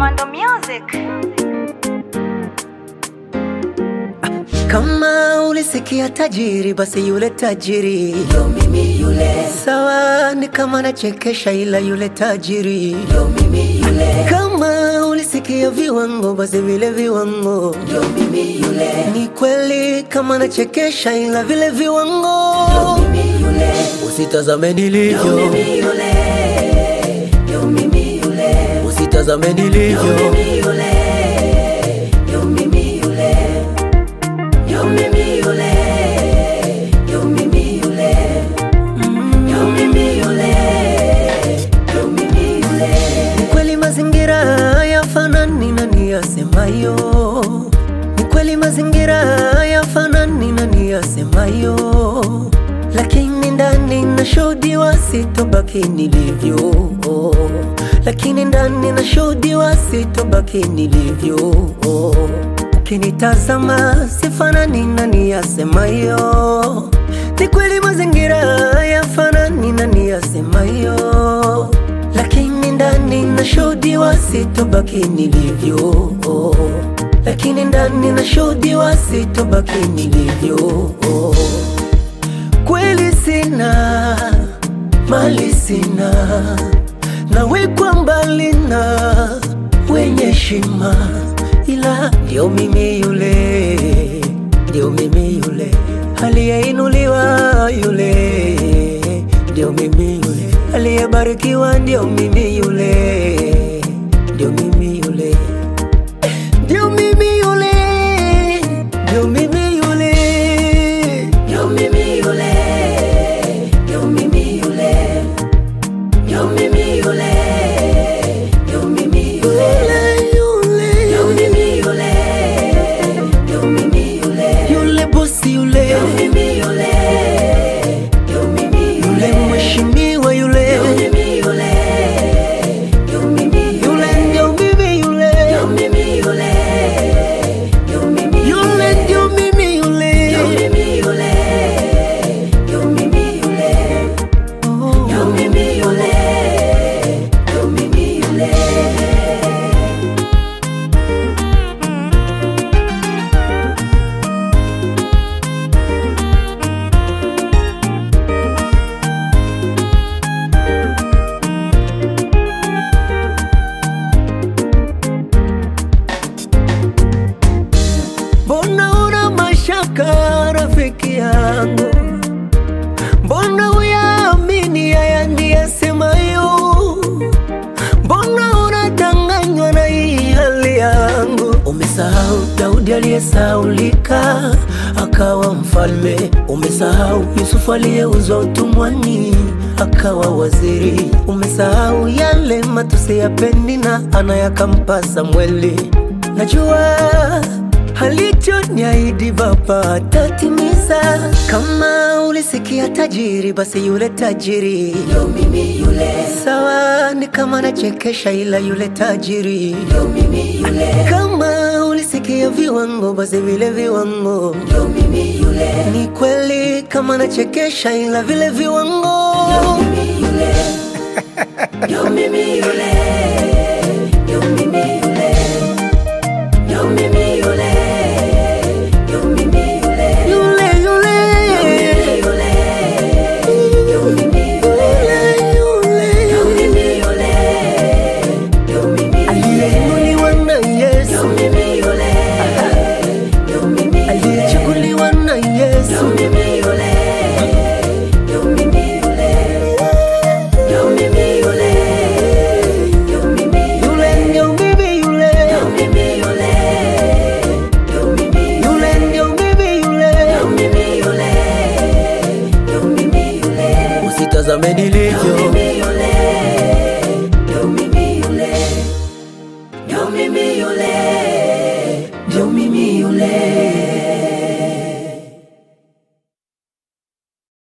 Komando Music. Kama ulisikia tajiri, basi yule tajiri ndio mimi yule. Sawa, ni kama nachekesha, ila yule tajiri ndio mimi yule. Kama ulisikia viwango, basi vile viwango ndio mimi yule. Ni kweli kama nachekesha, ila vile viwango ndio mimi yule. Usitazame nilivyo, ndio mimi yule. Ndio mimi yule. Usitazame nilivyo, ndio mimi yule. Ndio mimi yule. Yo mimi yule, yo mimi yule, yo mimi yule, yo mimi yule. Ni kweli mazingira yafanani na niyasemayo, ni kweli mazingira yafanani na niyasemayo, lakini ndani nashuhudiwa sitobaki nilivyo, lakini ndani nashuhudiwa sitobaki nilivyo Ukinitazama sifanani na niyasemayo, ni kweli mazingira yafanani na niyasemayo, lakini ndani nashuhudiwa sitobaki nilivyo, lakini ndani nashuhudiwa sitobaki nilivyo. Kweli sina mali, sina nawekwa mbali na wenye heshima ila ndio mimi yule, ndio mimi yule aliyeinuliwa yule, ndio mimi yule aliyebarikiwa, ndio mimi yule, ndio mimi yule, ndio mimi yule, ndio mimi yule, ndio mimi yule, ndio mimi yule, ndio mimi yule, ndio mimi yule, ndio mimi yule, ndio mimi yule, yule bosi yule, ndio mimi yule, ndio mimi yule, mheshimiwa yule, ndio mimi yule, ndio mimi yule, ndio mimi yule, ndio mimi yule, ndio mimi yule, ndio mimi yule, ndio mimi yule, ndio mimi yule, ndio mimi yule, ndio mimi yule. Mbona una mashaka rafiki yangu? Mbona uyaamini haya niyasemayo? Mbona unadanganywa na hii hali yangu? Umesahau Daudi aliyesaulika akawa mfalme. Umesahau Yusufu aliyeuzwa utumwani akawa waziri. Umesahau yale matusi ya Penina ana yakampa Samweli. Najua alichoniahidi Baba atatimiza. Kama ulisikia tajiri, basi yule tajiri ndio mimi yule. Sawa, ni kama nachekesha, ila yule tajiri ndio mimi yule. Kama ulisikia viwango, basi vile viwango ndio mimi yule. Ni kweli kama nachekesha, ila vile viwango ndio mimi yule, ndio mimi yule, ndio mimi yule. Yo mimi yule, yo mimi yule, yule yule, yo mimi yule, yo mimi yule, yule, yo mimi yule, yo mimi yule, aliyeinuliwa na Yesu, yo mimi yule, yo mimi yule, aliyechukuliwa na Yesu, yo mimi yule, yo mimi yule, yo mimi yule, yo mimi yule, yo mimi yule, yo mimi yule, yo mimi yule, ndio mimi yule, yo mimi yule, yo mimi yule, usitazame nilivyo, yo mimi yule,